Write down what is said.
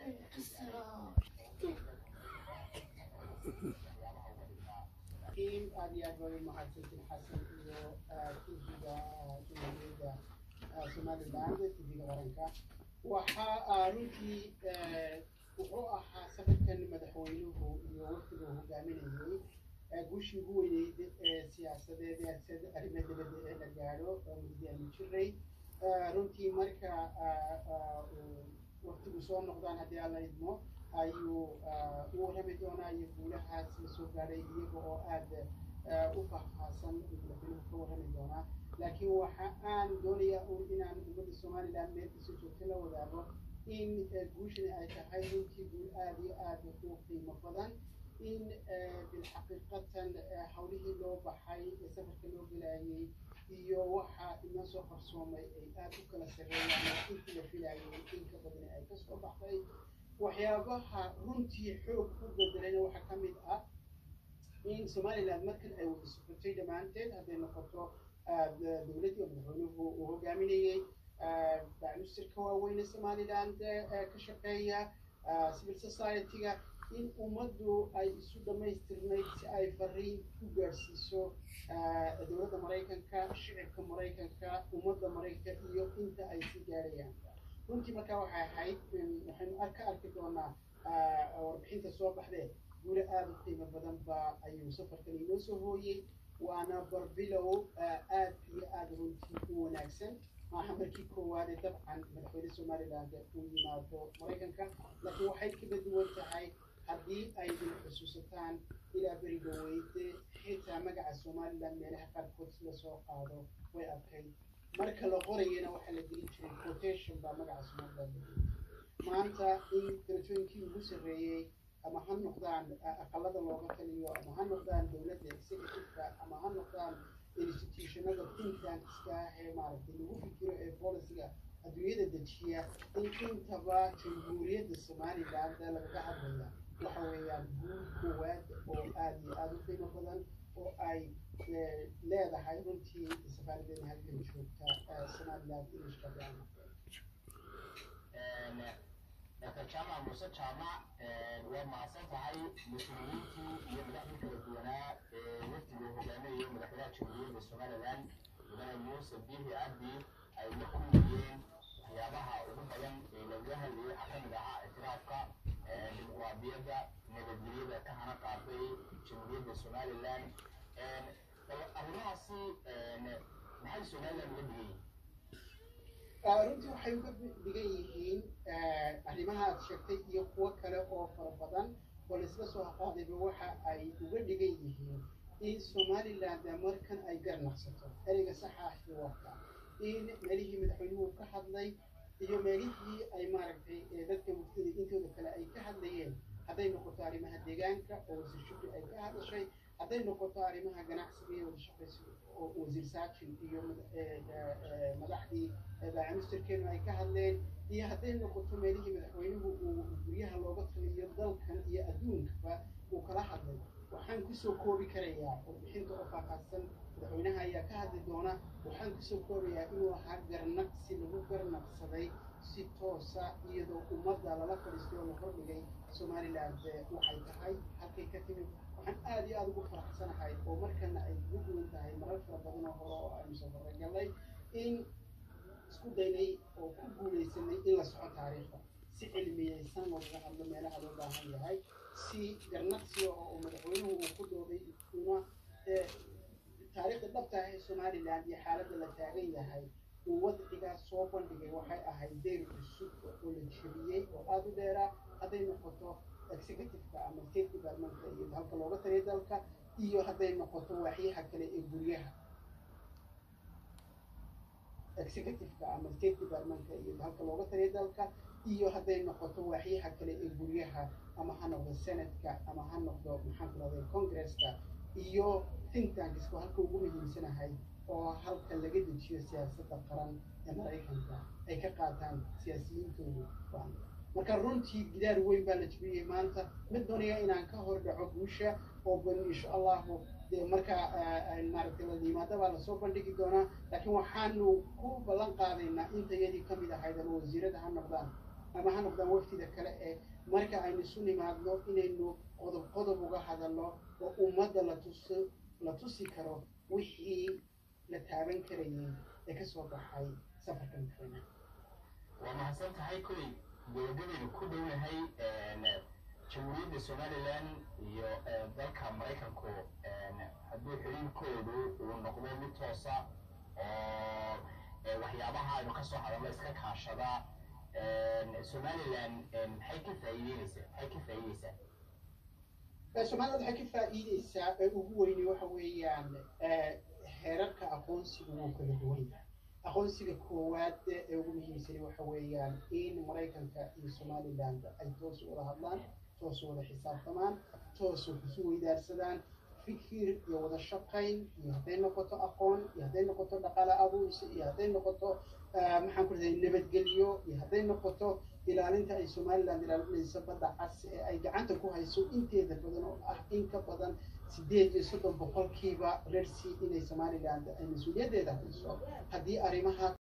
in aad iyo aad bay mahadsantiin xasan iyo tv-ga jumhuuriyadda somaliland tv-ga qaranka waxa runtii wuxuu ahaa safarkan madaxweynuhu iyo wafdiga uu hogaaminayay guushii ugu weyneyd ee siyaasadeed ee arrimaha dibadda ee la gaadho muddi aanu jiray runtii marka waqtigu soo noqdaan haddii alla idmo ayuu u warrami doonaa iyo guulahaas la soo gaadhay iyaga oo aad u faahfaahsan madaxweynuhu ka warrami doonaa laakiin waxa aan doonayaa un inaan ummadda somaliland meel kasoo joogta la wadaago in guushani ay tahay runtii guul aad iyo aad u qiimo badan in bilxaqiiqatan hawlihii loo baxay ee safarka loo gelayay iyo waxa inoo soo qarsoomay ay aad u kala sarreeyaan intii la filayay inka badani ay kasoo baxday waxyaabaha runtii xoog ku bedelayna waxaa ka mid ah in somaliland markan ay wada socotay dhammaanteed hadday noqoto dowladdii oo madaxweynuhu uu hogaaminayey bacmisirka waaweyne somaliland ka shaqeeya civil society-ga in ummaddu ay isu dhammaystirnayd si ay fariin ku gaadhsiiso dowladda maraykanka shicibka maraykanka ummadda maraykanka iyo inta ay sii gaadhayaan runtii markaa waxay ahayd waxaynu ka arki doonaa warbixinta soo baxdee guule aada u qiimo badan ba ayuu safarkan inoo soo hooyey waana barbilow aad iyo aada runtii u wanaagsan maaha markii koowaade dabcan madaxweyne somaliland uu yimaado maraykanka laakiin waxay kaga duwan tahay haddii ay idin xusuusataan ilaa beri dhaweyde xitaa magaca somaliland meelaha qaarkood si lasoo qaado way adkayd marka la qorayana waxaa la gelin jiray quotation baa magaca somaliland la gelin maanta in darajooyinkii ugu sarreeyey ama ha noqdaan aqalada looga taliyo ama ha noqdaan dowladda executiveka ama ha noqdaan institutionada think tankska ee maaragtay lagu fikiro ee policyga adduunyada dejiya in intaba jamhuuriyadda somaliland lagaga hadlaya waxa weeyaan guul koowaad oo aada iyo aada u qiimo badan oo ay leedahay runtii safaaradeena halkan joogta somaliland english qabiana dr jamac muuse jaamac waa mahadsan tahay mas-uuliyiintii iyo madaxdii kala duwanaa ee wafdiga hogaaminaya madaxweynaha jamhuuriyadda somaliland mudane muuse bihi abdi ay la kulmayeen waxyaabaha ugu badan ee lagaga hadlayay waxaa ka mid ahaa ictiraafka dimuqraadiyadda nabadgelyada ka hana qaaday jamhuuriyadda somaliland arrimahaasi maxay somaliland uga dhigan yihiin runtii waxay uga dhigan yihiin arrimaha aad sheegtay iyo kuwo kale oo fara badan oo laisla soo qaadayba waxa ay uga dhigan yihiin in somaliland markan ay garnaqsato ereyga saxaaxi warka in meelihii madaxweynuhu ka hadlay iyo meelihii ay maaragtay dadka muftada intooda kale ay ka hadlayeen hadday noqoto arrimaha deegaanka oo wasiir shukri ay ka hadashay hadday noqoto arrimaha ganacsiga iyo wada shaqaysi oo wasiir saajin iyo madaxdii baamisterkeenu ay ka hadleen iyo hadday noqoto meelihii madaxweynuhu uu guryaha looga taliyo dalkan iyo adduunkaba uu kala hadlay waxaan kusoo koobi karayaa warbixinta oo faahfaahsan madaxweynaha ayaa ka hadli doona waxaan kusoo koobayaa inuu ahaa garnaqsi lagu garnaqsaday si toosa iyadoo ummadda lala fadhiistay oo la hordhigay somaliland waxay tahay halkay ka timid waxaan aada iyo aada ugu faraxsanahay oo markana ay ugu duwan tahay marar fara badan oo hore oo aynu safara galnay in isku daynay oo ku guulaysanay in la soco taariikhda si cilmiyeysan looga hadlo meelaha loo baahan yahay si garnaqsiga oo madaxweynuhu uu ku dooday una taariikhda dhabta ah ee somaliland iyo xaaladda la taagan yahay uu wadcigaas soo bandhigay waxay ahayd deyr cusub oo la jebiyey oo aada u dheeraa hadday noqoto executiveka ama state departmentka iyo halka looga taliya dalka iyo hadday noqoto waaxyaha kale ee guryaha executiveka ama state departmentka iyo halka looga taliya dalka iyo hadday noqoto waaxyaha kale ee guryaha ama ha noqdo senatka ama ha noqdo maxaan ku rahday congresska iyo think tankisku halka ugu muhiimsanahay oo halka laga dejiyo siyaasadda qaran ee maraykanka ay ka qaataan siyaasiyiintoodu marka runtii gidaar weyn baa la jebiyey maanta mid doonaya inaan ka hor dhaco guusha oo ban insha allahu dee markaa maaragtay la yimaado baa lasoo bandhigi doonaa laakiin waxaanu ku ballan qaadaynaa intayadii kamid ahayd ama wasiirada ha noqdaan ama ha noqdaan waqtida kale ee marka aynu isu nimaadno inaynu qodob qodob uga hadalno oo ummadda la tusi la tusi karo wixii la taaban karayay ee kasoo baxay safarka madaxweynaha waa mahadsan tahay kolley gabagabaynu ku dhownahay jamhuuriyadda somalilan iyo dalka maraykanku haddii xiriirkoodu uu noqdo mid toosa oo waxyaabaha aynu kasoo hadalno iska kaashada somalilan maxay ka faa'iideynaysaa maxay ka faa'iideysaa soomaalida waxay ka faa'iideysaa ee ugu weyni waxa weeyaan heerarka aqoonsiga wuu kala duwan yahay aqoonsiga koowaad ee ugu muhiimsani waxa weeyaan in maraykanka iyo somaliland ay toos wada hadlaan toos wada xisaabtamaan toos wax isu weydaarsadaan fikir iyo wada shaqayn iyo hadday noqoto aqoon iyo hadday noqoto dhaqaale abuursi iyo hadday noqoto maxaan ku raday nabadgelyo iyo hadday noqoto ilaalinta ay somaliland ilaalinayso badda cas ee ay gacanta ku hayso inteeda badan oo ah in ka badan sideed iyo soddon boqolkiiba reer sea inay somaliland ay mas-uuliyaddeeda hayso haddii arrimaha